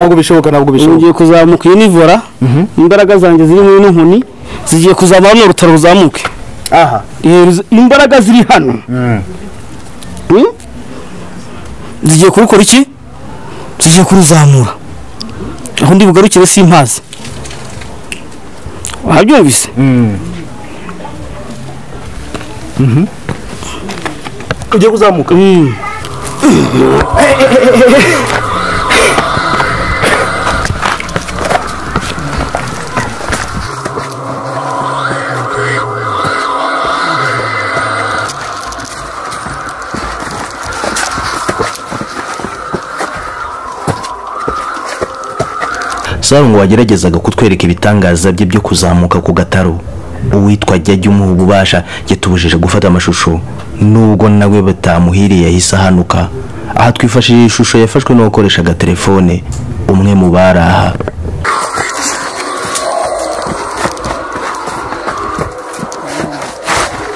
ntabwo bishoboka ntabwo bishoboka ugiye kuzamuka iyi ni vola imbaraga zanjye ziri muri ino nkoni zigiye kuzava hano urutaro ruzamuke aha Iyo- imbaraga ziri hano Hmm? zigiye kurukora iki zigiye kuruzamura aho ndi bugarukire simpazi wabyumvise ugiye kuzamuka Mm. ngo wageragezaga kutwereka ibitangaza bye byo kuzamuka ku gataro uwitwa jya umuha ububasha yatubujije gufata amashusho nubwo nawe batamuhiriye yahise ahanuka aha twifashishije ishusho yafashwe n'uwakoreshaga telefone umwe mu baraha